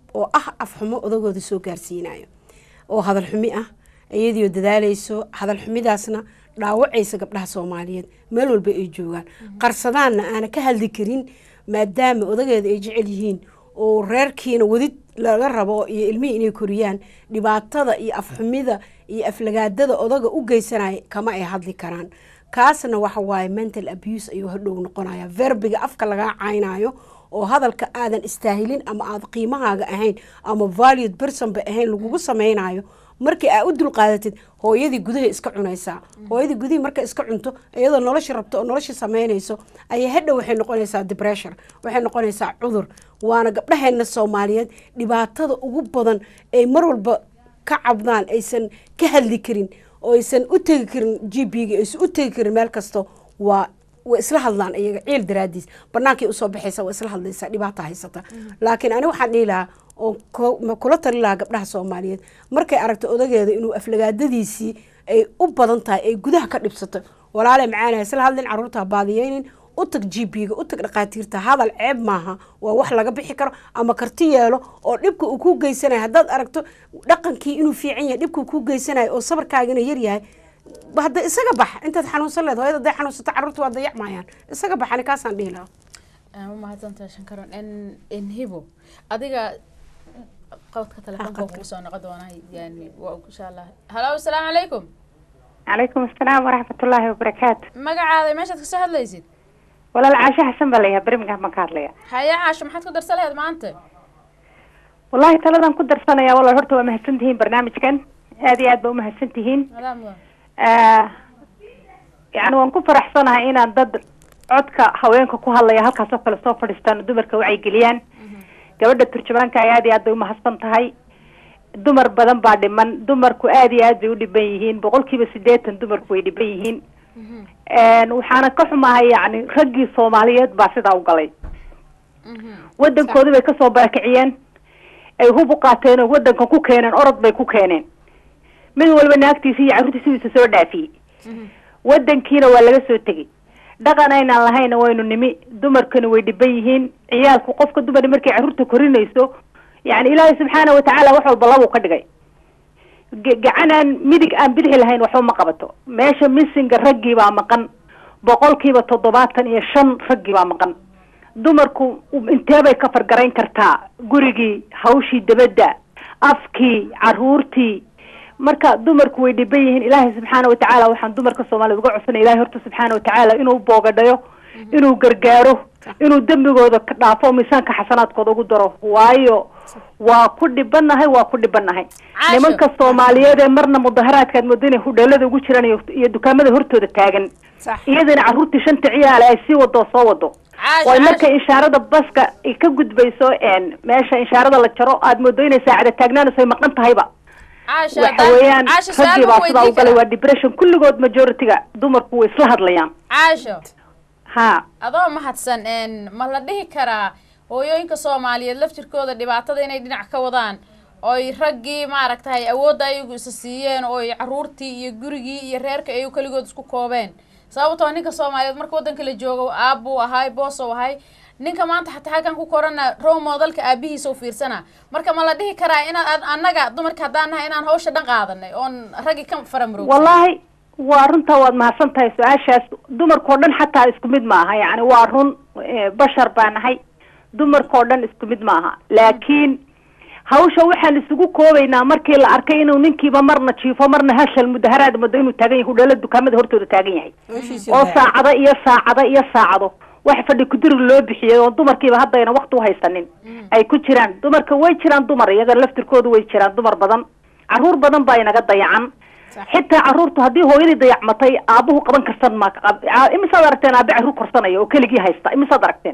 oo ah afxumo odagooda soo gaarsiinayo oo hadal xumi ah iyadiioo dadaalayso hadal xumidaasna dhaawacaysa gabdhaha soomaaliyeed meel walba ay joogaan qarsadaanna aana ka hadli karin maadaama odageeda ay jecel yihiin oo reerkiina wadid laga rabo iyo ilmihii inay koriyaan dhibaatada iyo afxumida iyo aflagaadada odaga u geysanaya kama ay hadli karaan kaasna waxa waaye mental abuse ayuu hadhow noqonaya verbiga afka lagaa caynayo oo hadalka aadan istaahilin ama aad qiimahaaga ahayn ama valued personba ahayn lagugu sameynayo markii aa u dulqaadatid hooyadii gudaha iska cunaysaa hooyadii gudihii marka iska cunto iyadoo nolosha rabto oo nolosha sameynayso ayaa hadhow waxay noqonaysaa depression waxay noqonaysaa cudur waana gabdhaheena soomaaliyeed dhibaatada ugu badan ay mar walba ka cabdaan aysan ka hadli karin oo aysan u tegi karin g b ga aysan u tegi karin meel kasto waa way isla hadlaan iyaga ciil daraadiis banaankay usoo baxaysa waa isla hadlaysaa dhibaata haysata laakiin ani waxaan dhihi lahaa oo kula tali lahaa gabdhaha soomaaliyeed markay aragto odageeda inuu aflagaadadiisii ay u badan tahay ay gudaha ka dhibsato walaale macaana isla hadlin caruurta baadiyeynin u tag g b ga u tag dhaqaatiirta hadal ceeb maaha waa wax laga bixi karo ama karti yeelo oo dhibka uu ku geysanayo haddaad aragto dhaqankii inuu fiican yahay dhibka uu ku geysanayo oo sabarkaagina yaryahay hadda isaga bax intaad xanuunsan leed hooyada haday xanuunsato carruurta waa dayacmayaan isaga bax ani kaasaan dhihi lahaa umahadsantahay shankaron n hibo adiga qodka telefoonka kugu soo noqon doonaa yani waa insha allah halo asalaamu calaykum calaykum asalaam waraxmatullaahi wabarakaatu magacaada meeshaad kasoo hadlaysid walaal caasho xasan baa layaha birmingham baan ka hadlaya haya caasho maxaad ku darsan laheed maanta wallahi taladan ku darsanaya walaal horta waa mahadsan tihiin barnaamijkan aad iyo aad ba umahadsan tihiin yani waan ku faraxsanahay inaan dad codka haweenka ku hadlaya halkaas oo kale soo fadhiistaan dumarka wacyigeliyaan gabadha turjumaanka ay aad iyo aad bay umahadsan tahay dumar badan baa dhiman dumarku aad iyo aad bay u dhiban yihiin boqol kiiba sideetan dumarku way dhiban yihiin waxaana ka xumahay yani raggii soomaaliyeed baa sidaa u galay waddankoodii bay kasoo barakiciyeen ay hub u qaateen oo waddankan ku keeneen orod bay ku keeneen mid walba naagtiisa iyo carruurtiisiisa soo dhaafiyey waddankiina waa laga soo tegey dhaqan aynaan lahayna waynu nimi dumarkana way dhiban yihiin ciyaalku qofka dumar markay carruurta korinayso yani ilaahay subxaana watacaala wax walba labuu ka dhigay gacan aan midig aan bidixi lahayn waxba ma qabato meesha missinga raggii baa maqan boqolkiiba toddobaatan iyo shan raggii baa maqan dumarku inteebay ka fargarayn kartaa gurigii hawshii dabadda afkii carruurtii marka dumarku way dhiban yihiin ilaahay subxaana watacaala waxaan dumarka soomaaliyed uga codsanaya ilahay horta subxaana watacaala inuu boogadhayo inuu gargaaro inuu dembigooda ka dhaafo miisaanka xasanaadkooda ugu daro waayo waa ku dhibanahay waa ku dhibanahay nimanka soomaaliyeed ee marna mudaharaadkaad moodo inay hudheelada ugu jiraan iyo dukaamada hortooda taagan iyadana carruurtii shanta ciyaale ay sii wado soo wado way markay inshaarada baska ka gudbayso meesha inshaarada la jaro aad moodo inay saacada taagnaanayso ay maqan tahayba waxa weeyaan raggii baa sidaa u galay waa depression kulligood majority-ga dumarku way isla hadlayaan caasho ha adoo mahadsan ma la dhihi karaa hooyooyinka soomaaliyeed laftirkooda dhibaatada inay dhinac ka wadaan oy raggii maaragtay awoodda ayagu isa siiyeen ooy caruurtii iyo gurigii iyo reerka ay keligood isku koobeen sababtoo ninka soomaaliyeed marka waddanka la joogo aabbuu ahay boosou ahay ninka maanta xataa halkan ku korana row moodalka aabihiisa u fiirsana marka ma la dhihi karaa inaan annaga dumarka haddaan nahay inaan hawsha dhan qaadanay oon raggi ka faramroog wallahi waa runtaa waad mahadsan tahay su-aashaas dumarkao dhan xataa isku mid maaha yani waa run bashar baa nahay dumarkao dhan isku mid maaha laakiin hawsha waxaan isugu koobaynaa markii la arkay inuu ninkiiba marna jiifo marna hashal mudaharaad mado inuu taagan yahay hudheela dukaamada hortooda taagan yahay oo saacado iyo saacado iyo saacado wax fadhi kudirig loo bixiyay oo dumarkiiba haddayna wakti uhaysanin ay ku jiraan dumarka way jiraan dumar iyaga laftirkooda way jiraan dumar badan carruur badan baa inaga dayacan xitaa carruurtu haddii hooyadii dayacmatay aabuhu qaban karsan ma imisaad aragteen aabe carruur korsanaya oo keligii haysta imisaad aragteen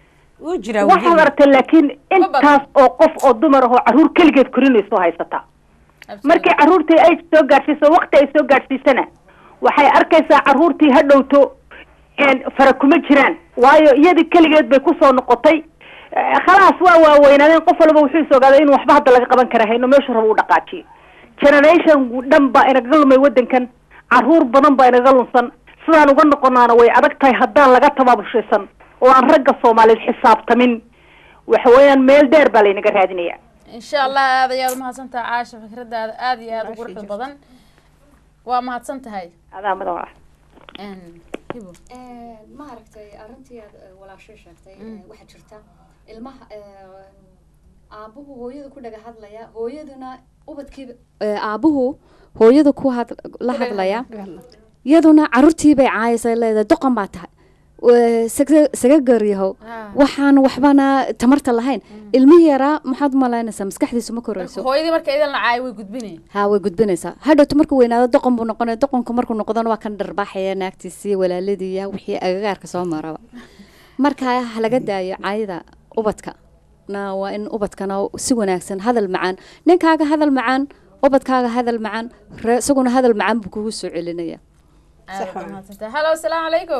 waxaad aragteen laakiin intaas oo qof oo dumar ahoo carruur keligeed korinayso haysata markii carruurtii ay soo gaadhsiiso wakti ay soo gaadhsiisana waxay arkaysaa carruurtii ha dhowto fara kuma jiraan waayo iyadii keligeed bay kusoo noqotay khalaas waa waaweynaadeen qof walba wuxuu is ogaaday in waxba hadda laga qaban kara hayno meeshu raba u dhaqaajiyo generation dhan baa inaga lumay waddankan carruur badan baa inaga lunsan sidaan uga noqonaana way adag tahay haddaan laga tabaabushaysan oo aan ragga soomaaliyeed xisaabtamin waxa weeyaan meel dheer baa laynaga raadinaya insha allah aad ayaad umahadsantahay caasha fikradaada aada iyo aada u quruxda badan waa mahadsan tahay adaa mudan walaal hibo maaragtay arrintii aad walaashay sheegtay waxaa jirta ilmaha aabuhu hooyada ku dhaga hadlaya hooyaduna ubadkiiba aabuhu hooyada ku had la hadlaya iyaduna caruurtiibay caayaysa leedahay doqon baa tahay saga garyahow waxaan waxbana tamarta lahayn ilmihii yaraa maxaad umalaynaysaa maskaxdiisu ma korayso hooyadii marka idan la caayo way gudbinay ha way gudbinaysaa hadhowto markuu weynaado doqon buu noqonaya doqonku markuu noqdona waa kan dharbaaxaya naagtiisii walaaladiiya wixii agagaarka soo maraba marka ha laga daayo caayada ubadka na waa in ubadkana si wanaagsan hadal macaan ninkaaga hadal macaan ubadkaaga hadal macaan isaguna hadal macaan buu kugu soo celinaya halo asalaamu calaykum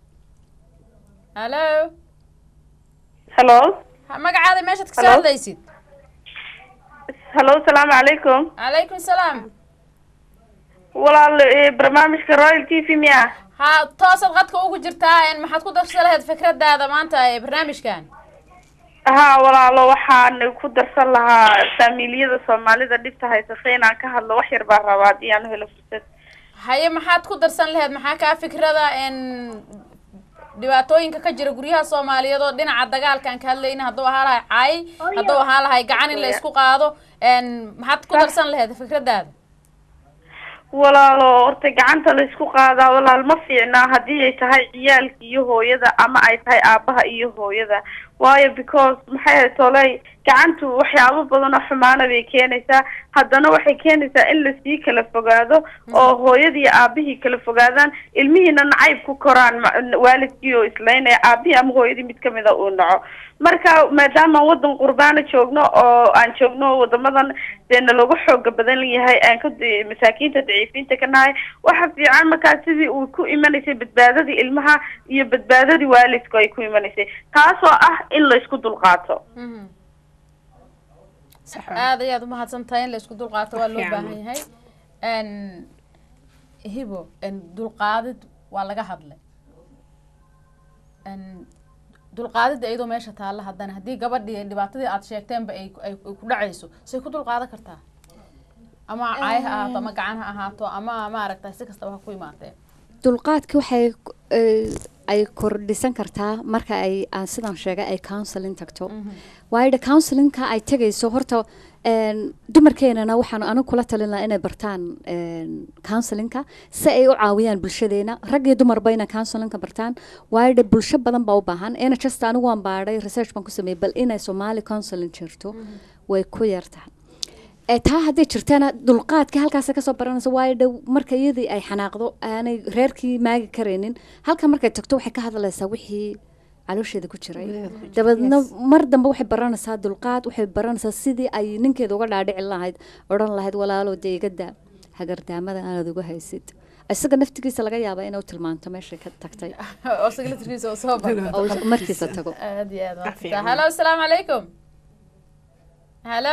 halo halo magacaada meeshaad kasoo hadlaysid halo salaamu calaykum calaykum salaam walaal barnaamijka royal t v miya ha toosaad qadka ugu jirtaa maxaad ku darsa lahayd fikradaada maanta ee barnaamijkan ha walaalo waxaan ku darsan lahaa faamiiliyada soomaalida dhibta haysata inaan ka hadlo wax yar baan rabaa haddii aan helo fursad haye maxaad ku darsan lahayd maxaa kaa fikrada dhibaatooyinka ka jira guryaha soomaaliyeed oo dhinaca dagaalkaan ka hadlayna hadduu ahaa lahay caay hadduu ahaa lahay gacan in la isku qaado maxaad ku darsan lahayd fikradaada walaalo horta gacanta la isku qaadaa walaal ma fiicnaa haddii ay tahay ciyaalka iyo hooyada ama ay tahay aabaha iyo hooyada waayo because maxay ahayd toley gacantu waxyaabo badan oo xumaana bay keenaysaa haddana waxay keenaysaa in lasii kala fogaado oo hooyadii aabihii kala fogaadaan ilmihiina nacayb ku koraan waalidkii oo islaynaya aabihii ama hooyadii mid kamida uu naco marka maadaama wadan qurbaana joogno oo aan joogno wadamadan dee nalooga xooga badan yahay aan ka masaakiinta daciifiinta ka nahay waxa fiican markaa sidii uu ku imanaysay badbaadadii ilmaha iyo badbaadadii waalidku ay ku imanaysay taasoo ah in laysku dulqaato aada ayaad umahadsan tahay in la isku dulqaato waa loo baahan yahay hibo dulqaadid waa laga hadlay dulqaadida iyadoo meesha taalla haddana haddii gabadhii dhibaatadii aad sheegteenba ay ay ku dhacayso say ku dulqaadan kartaa ama caay ha ahaato ama gacan ha ahaato ama maaragtay si kastaba ha ku imaatee dulqaadka waxay ay kordhisan kartaa marka ay aan sidan sheegay ay counseling tagto waayo de counselingka ay tegayso horta dumarkeenana waxaan anigu kula talin lahaa inay bartaan counselingka si ay u caawiyaan bulshadeena rag iyo dumarba inay counselingka bartaan waayo de bulsho badan baa u baahan ina just anigu waan baadhay research baan ku sameeyey bal inay somali counseling jirto way ku yartahay taa hadday jirtana dulqaadka halkaas kasoo baranaysa waayo dhow marka iyadii ay xanaaqdo aanay reerkii maagi karaynin halka markay tagto waxay ka hadlaysaa wixii caloosheeda ku jiray dabeedna mar dambe waxay baranaysaa dulqaad waxay baranaysaa sidii ay ninkeeda uga dhaadhici lahayd odhan lahayd walaalo dee igada hagardaamada aanaad uga haysid isaga naftigiisa laga yaaba inuu tilmaanto meeshay ka tagtay markiisa tago aad iyo aad waa halo asalaamu calaykum halo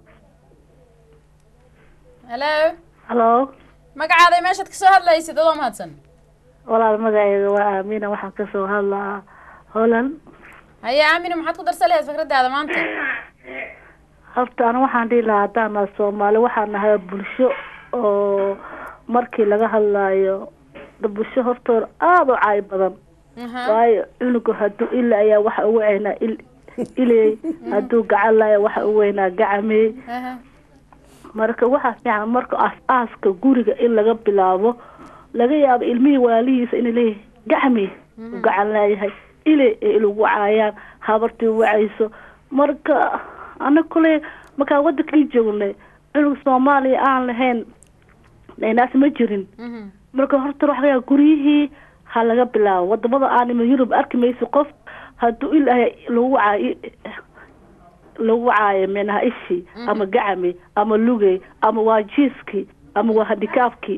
halo halo magacaaday meeshaad kasoo hadlaysid adoo mahadsan walaal magacayga waa aamina waxaan kasoo hadlaa holland haye aamina maxaad ku darsan lahayd fikradaada maanta horta ana waxaan dhihi lahaa haddaan nahay soomaali waxaan nahay bulsho oo markii laga hadlaayo bulsho hortoor aada u caay badan waayo cunugu hadduu ila ayaa waxa ugu weynaa il iley hadduu gacan laaya waxa u weynaa gacamey marka waxaa fiican marka aas-aaska guriga in laga bilaabo laga yaabo ilmihii walaalihiisa inay leeyahay gacmi u gacan laayahay ile ee ilagu caayaan habartii wacayso marka ana kule markaa wadankii joognay cunug soomaaliya aan lahayn naas ma jirin marka horta waxa laga guryihii ha laga bilaabo wadamada aanima yurub arki mayso qof hadduu ilahay lagu caayo lagu caayo minaha ishi ama gacami ama lugey ama waa jiiskii ama waa handikaafkii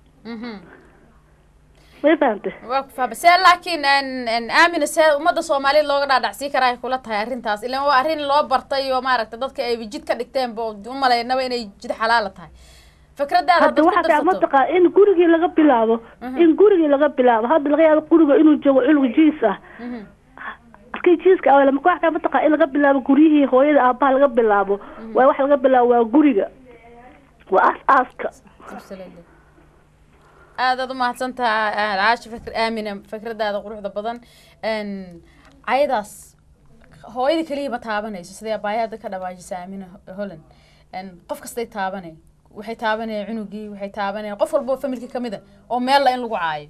may fahamte waa ku fahma see laakiin aamina see ummadda soomaaliyeed looga dhaadhacsii karaa ay kula tahay arrintaas ilan waa arrin loo bartay oo maaragtay dadka ay jid ka dhigteenba umalaynaba inay jid xalaala tahay fikradaada hadda waxaa mataqaa in gurigii laga bilaabo in gurigii laga bilaabo hadda laga yaabo guriga inuu joogo cunug jiis ah markii jiiska awel marka wax kaa mataqaa in laga bilaabo guryihii hooyada aabaha laga bilaabo waa wax laga bilaabo waa guriga waa aas aaska Absolutely. aad aad u mahadsantaha caashi fikr aamina fikradaada quruxda badan Een, cayadaas hooyada keliya ma taabanayso sidee abaayaada ka dhawaajisa aamina holland Een, qof kastay taabanay waxay taabanaya cunugii waxay taabanaya qof walba oo familka kamid a oo meel la in lagu caayo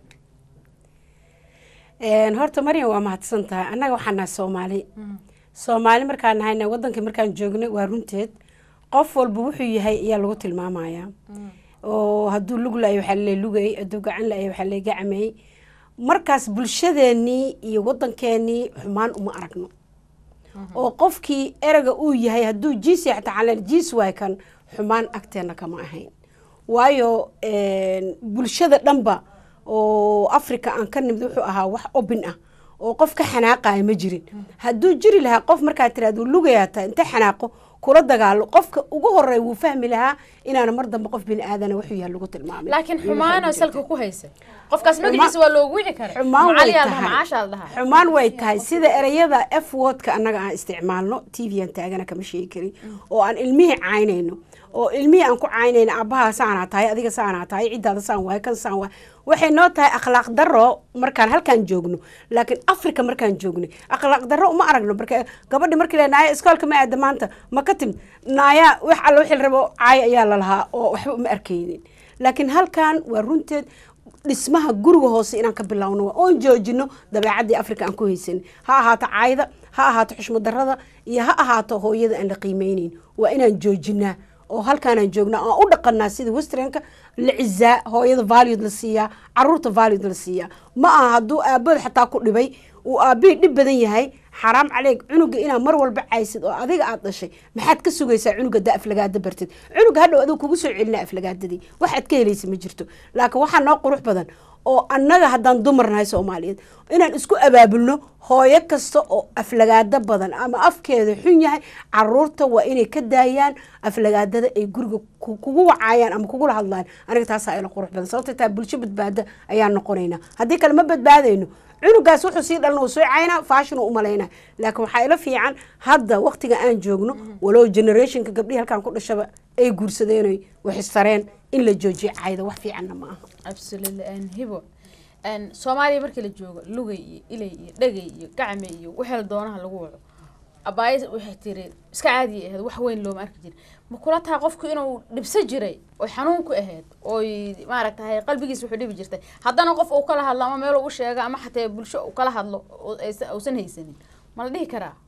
Een, horta maryam waa mahadsan tahay annaga waxaan nahay soomaali soomaali markaan nahayna wadankii markaan joognay waa runteed qof walba wuxuu yahay ayaa lagu tilmaamayaa oo hadduu lug la-ay waxaa lee lugay hadduu gacan la-ay waxaa lee gacmay markaas bulshadeenii iyo wadankeenii xumaan uma aragno oo qofkii erega uu yahay hadduu jiis yahay xataa xaleen jiis waay kan xumaan agteena kama ahayn waayo een, bulshada dhanba oo africa aan ka nimid wuxuu ahaa wax obin ah oo qof ka xanaaqaya ma jirin hadduu jiri lahaa qof markaa tiraad lugayaa taa inta xanaaqo kula dagaalo qofka ugu horeey wuu fahmi lahaa inaana mar dambe qof bini aadana wuxuu yahay lagu tilmaamay laakiin Iyo xumaan oo waxa salka ku haysa qofkaas magaciisa waa loogu wici kara xumaan way macaliyaa lahaa tahay macaashaa la dhahaa xumaan way tahay sida ereyada f wordka annaga aan isticmaalno t v aan taagana kama sheegi karin oo aan ilmihii caynayno oo ilmihii aan ku caynayno aabbaha saanaa tahay adiga saanaa tahay ciddaada saan waay kan saan waay waxay noo tahay akhlaaq darro markaan halkaan joogno laakiin africa markaan joogno akhlaaq darro uma aragno marka gabadhi markii la naaya iskoolka ma aada maanta ma ka timid naaya wax alla wixii la rabo caay ayaa la lahaa oo waxba uma arkaynin laakiin halkaan waa runteed dhismaha guriga hoose inaan ka bilowno waa oon joojino dabeecadii africa aan ku haysan ha ahaato caayda ha ahaato xushmad darrada iyo ha ahaato hooyada aan la qiimeyneyn waa inaan joojinaa oo halkaanaan joognaa aan u dhaqanaa sida westernka la cizaa hooyada valued la siiyaa caruurta valued la siiyaa ma aha hadduu aabahood xataa ku dhibay uu aabihii dhib badan yahay xaraam caleeg cunuga inaad mar walba caysid oo adiga aad dhashay maxaad ka sugaysaa cunuga da aflagaada bartid cunuga hadhow adigu kugu soo celinaa aflagaadadii waxaad ka helaysa ma jirto laakiin waxaa noo qurux badan oo annaga haddaan dumar nahay soomaaliyeed inaan isku abaabulno hooyo kasta oo aflagaado badan ama afkeeda xun yahay caruurta waa inay ka daayaan aflagaadada ay guriga ku- kugu wacaayaan ama kugula hadlayaan aniga taasaa ila qurux badan sababta taa bulsho badbaada ayaan noqonaynaa haddii kale ma badbaadayno cunugaas wuxuu sii dhalna uu soo caynaa faashin uu umalaynaa laakiin waxaa ila fiican hadda waqtiga aan joogno walow generationka gabdhihii halkaan ku dhashaba ay guursadeen waxistareen in la joojiyo cayda wax fiicanna ma aha absolutely and hibo and soomaaliya markii la joogo lugay iyo ilay iyo dhagay iyo gacme iyo wixii doonaha lagu waco abaaya waxay tiri iska caadi ahayd wax weyn looma arki jirin ma kula tahay qofku inuu dhibso jiray oy xanuun ku ahayd oy maaragtahay qalbigiisa wuxuu dhibi jirtay haddana qof uu kala hadlo ama meel u sheega ama xataa bulsho uu kala hadlo oo aysan- uusan haysanin ma la dhihi karaa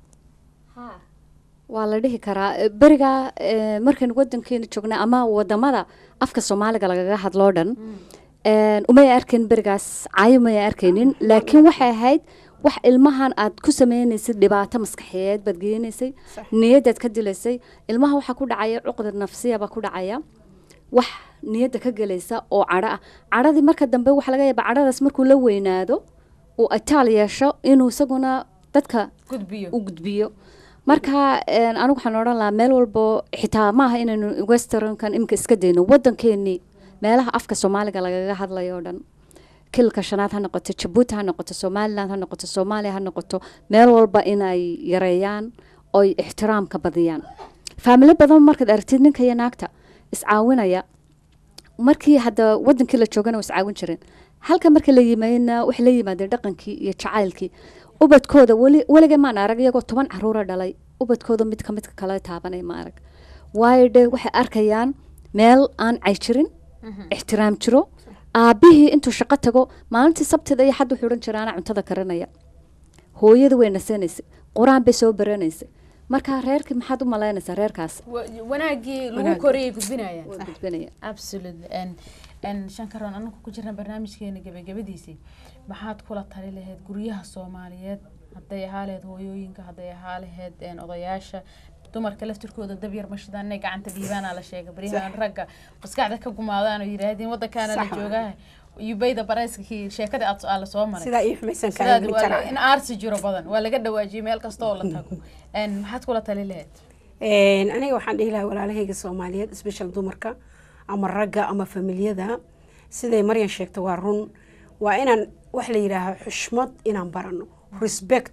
waa la dhihi karaa Eh, beriga eh, markaynu wadankeena joognay ama wadamada afka soomaaliga lagaga hadloo dhan een, umay arkayn berigaas caayo may arkaynin laakiin waxay ahayd wax ilmahan aad ku sameynaysid dhibaato maskaxiyeed baad geenaysay niyadaad ka dilaysay ilmaha waxaa ku dhacaya cuqdad nafsiya baa ku dhacaya wax niyadda ka gelaysa oo cadho ah cadhadii marka dambe waxaa laga yaabaa cadhadaas markuu la weynaado uu ataal yeesho inuu isaguna dadka gudbiyo u gudbiyo marka een, anigu waxaan odhan lahaa meel walbo xitaa maaha inaynu westernkan imika iska dayno wadankeenii meelaha afka soomaaliga lagaga hadlayo oo dhan kilka shanaad ha noqoto jabuuti ha noqoto somaliland ha noqoto soomaaliya ha noqoto meel walba inay yareeyaan oy ixtiraamka badiyaan faamilo badan markaad aragtid ninka iyo naagta iscaawinaya markii hadda wadankii la joogana waa iscaawin jireen halka marka la yimaadna waxay la yimaadeen dhaqankii iyo jacaylkii ubadkooda weli weligay maan arag iyagoo toban caruura dhalay ubadkooda mid ka midka kale taabanay ma arag waayo dhe waxay arkayaan meel aan cay jirin ixtiraam jiro aabihii intuu shaqo tago maalintii sabtida iyo xad wuxuu odhan jira anaa cuntada karinaya hooyada way nasanaysay qur-aan bay soo baranaysay marka reerkii maxaad u malaynaysaa reerkaas Wa- wanaagii lagu Wanaag. koriyay gudbinayaan waa gudbinaya absolutely and and shankaroon anagu ku jirna barnaamijkeena gabagabadiisii maxaad kula tali lahayd guryaha soomaaliyeed hadday ahaa lahayd hooyooyinka hadday ahaa lahayd een, odayaasha dumarka laftirkooda dab yar mashidaan inay gacanta dhiibaana la sheega baryahan ragga maskaxda ka gumaadaan oo yidhaahdeen wadankaana la Sax waay. joogaa yubayda barayskii sheekadii aad aad la soo maray sidaa ii xumaysan sidaad waa la- karaa in aarsi jiro badan waa laga dhawaajiyay meel kasta oo la tago Een, maxaad kula tali lahayd Een, aniga waxaan dhihi lahaa walaalahayga soomaaliyeed special dumarka ama ragga ama familiyada siday maryan sheegta waa run waa inaan wax la yidhaaho xushmad inaan barano respect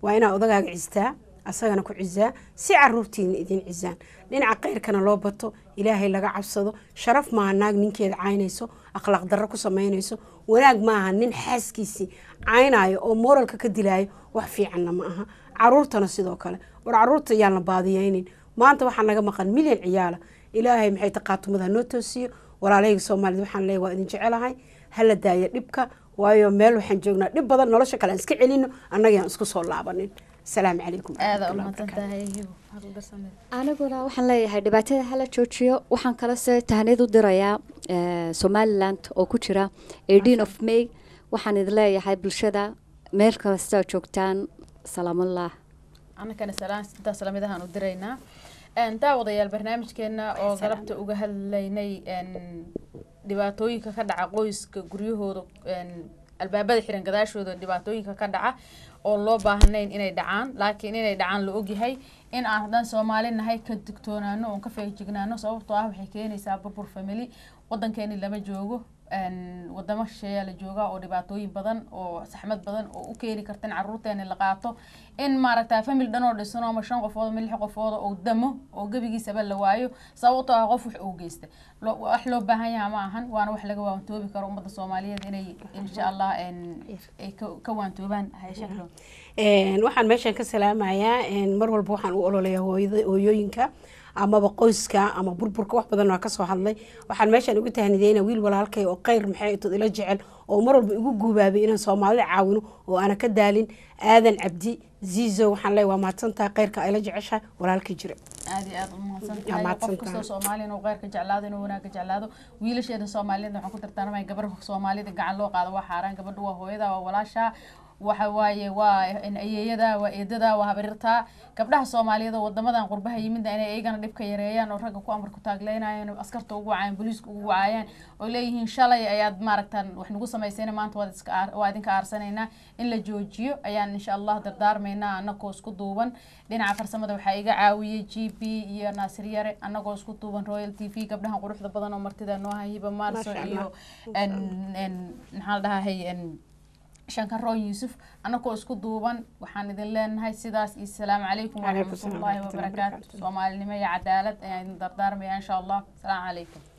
waa inaa odagaaga cistaa asagana ku cisaa si caruurtiina idin cisaan dhinaca khayrkana loo bato ilaahay laga cabsado sharaf maaha naag ninkeeda caynayso akhlaaq darro ku samaynayso wanaag maaha nin xaaskiisii caynayo oo moralka ka dilaayo wax fiicanna ma aha caruurtana sidoo kale war caruurta yaan la baadiyeynin maanta waxaa naga maqan milyan ciyaala ilaahay maxay taqaatumada noo toosiyo walaalahayga soomaalida waxaan leeyahay waa idin jecelahay hala daaya dhibka waayo meel waxaan joognaa dhib badan nolosha kale aan iska celino annaga aan isku soo laabanin asalaamu calaykum aada waraxmatullahi umahadsan wabarakaatu. tahay hibo halgarsameed aniguna waxaan leeyahay dhibaatada hala joojiyo waxaan kalese tahniyad u dirayaa eh, somaliland oo ku jira 18 of may waxaan idin leeyahay bulshada meel kasta joogtaan salaamallah annakana salaan intaas lamidahaan u diraynaa Een, daawadayaal barnaamijkeena oo galabta uga hadlaynay een, dhibaatooyinka ka dhaca qoyska guryahooda een, albaabada xiran gadaashooda dhibaatooyinka ka dhaca oo loo baahnayn inay dhacaan laakiin inay dhacaan la ogyahay in aan haddaan soomaali nahay ka digtoonaano oon ka feejignaano sababtoo ah waxay keenaysaa burbur family wadankeeni lama joogo een, wadamo shisheeyaa la joogaa oo dhibaatooyin badan oo saxmad badan oo u keeni karta in caruurteeni la qaato in maaragta family dhan oo dhisan oo ama shan qofood ama lix qofood oo damo oo gebigiisaba la waayo sababtoo ah qof wax uu geysta Lo- wax loo baahan yaha ma ahan waana wax laga waantoobi karo ummadda soomaaliyeed inay insha allah een, ay ka- ka waantoobaan hayshakro Een, waxaan meeshan ka salaamayaa een, mar walba waxaan u ololayaa hooyada- hooyooyinka amaba qoyska ama burburka wax badan waa kasoo hadlay waxaan meeshan ugu tahnideyna wiil walaalkay oo khayr maxay intod ila jecel oo mar walba igu guubaabay inaan soomaalida caawino oo aana ka daalin aadan cabdi ziizo waxaan leeyahay waa mahadsantahay khayrka ayla jeceshahay walaalkii jire aada iyo aada u mahadsan Yaa tahay mahadsan qof kastoo tahay. soomaali inuu kheyrka jeclaado inuu wanaagga jeclaado wiilasheeda soomaaliyeed waxaan ku tartaarmaya gabar soomaalida gacan loo qaado waa xaaraan gabadhu waa hooyada waa walaasha waxa waaye waa ayeeyada waa eedada waa habarirta gabdhaha soomaaliyeed oo wadamadan qurbaha yimida inay iyagana dhibka yareeyaan oo ragga ku amar ku taagleynayaan oo askarta ugu wacayaan booliiska ugu wacayaan oo leeyihiin shalay ayaad maaragtan wax nagu samaysayna maanta waad iska aar- waa idinka aarsanaynaa in la joojiyo ayaan insha allah dardaarmaynaa anagoo isku duuban dhinaca farsamada waxaa iga caawiyey g p iyo naasir yare anagoo isku duuban royal t v gabdhahan quruxda badan oo martida noo hahiba maarso Masha iyo Allah. en- en- maxaa la dhahay en- shankaroon yuusuf anagoo isku duuban waxaan idin leenahay sidaas iyo salaamu calaykum Calaykum salaam waraxmatullaahi waraxmatullahi wabarakaatu wabarakaatu. soomaalinimo iyo cadaalad ayaan idin dardaarmaya insha allah salaamu calaykum